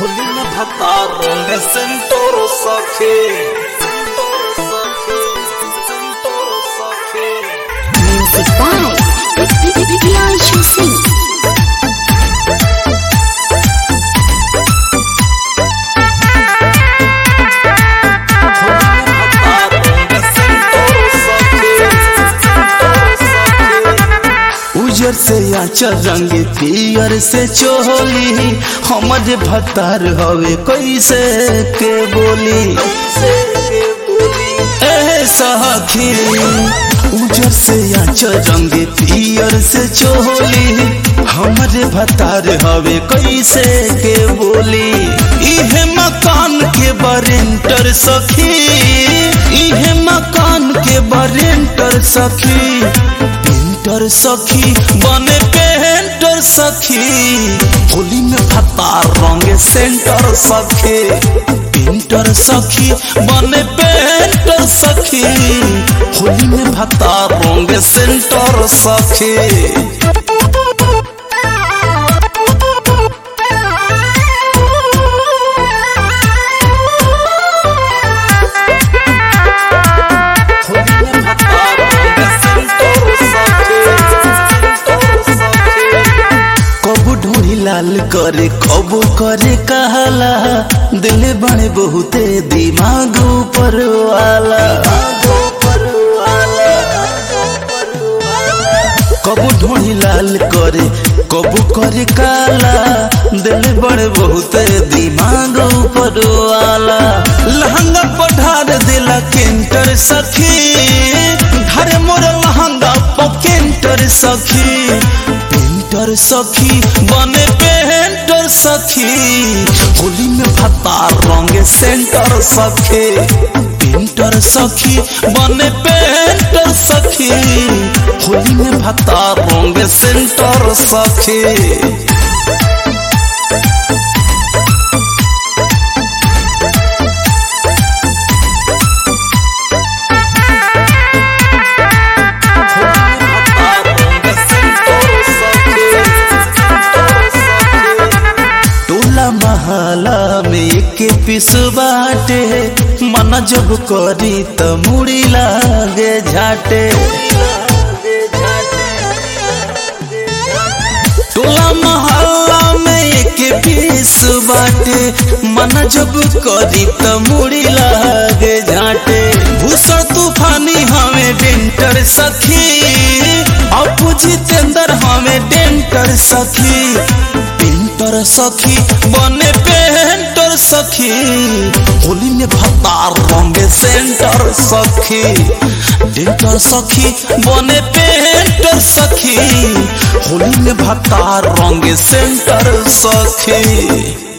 होली में भता रंग सेंटोरो सखे Music by Priyanshu Singh. उजर से आचर रंग पियर से चोली हमर भतार हवे कैसे के बोली ए सखी उजर से आचर रंग पियर से चोली हमर भतार हवे कैसे के बोली इहे मकान के बरेंटर सखी इहे मकान के बरेंटर सखी पेंटर सखी बने पेंटर सखी होली में भत्ता रंग सेंटर सखी पेंटर सखी बने पेंटर सखी होली में भत्ता रंग सेंटर सखी कबू ढूंढी लाल करे कबू करे कहला दिल बने बहुते दिमाग ऊपर वाला कबू ढूंढी लाल करे कबू करे काला दिल बड़े बहुते दिमाग ऊपर वाला लहंगा पढ़ार दिला केंटर सखी धरे मोर लहंगा पकेंटर सखी पेंटर सखी बने पेंटर सखी होली में भत्ता रंग सेंटर सखी पेंटर सखी बने पेंटर सखी होली में भत्ता रंग सेंटर सखी टोला महला में एक पिस बाटे मन जब करी त मुड़ी लागे झाटे टोला महला में एक पीस बाटे मन जब करी त मुड़ी लागे झाटे भूषण तूफानी हमें डेंटर सखी अपू जितेंद्र हमें डेंटर सखी पेंटर सखी बने पेंटर सखी होली में भत्ता रंग सेंटर सखी डेंटर सखी बने पेंटर सखी होली में भत्ता रंग सेंटर सखी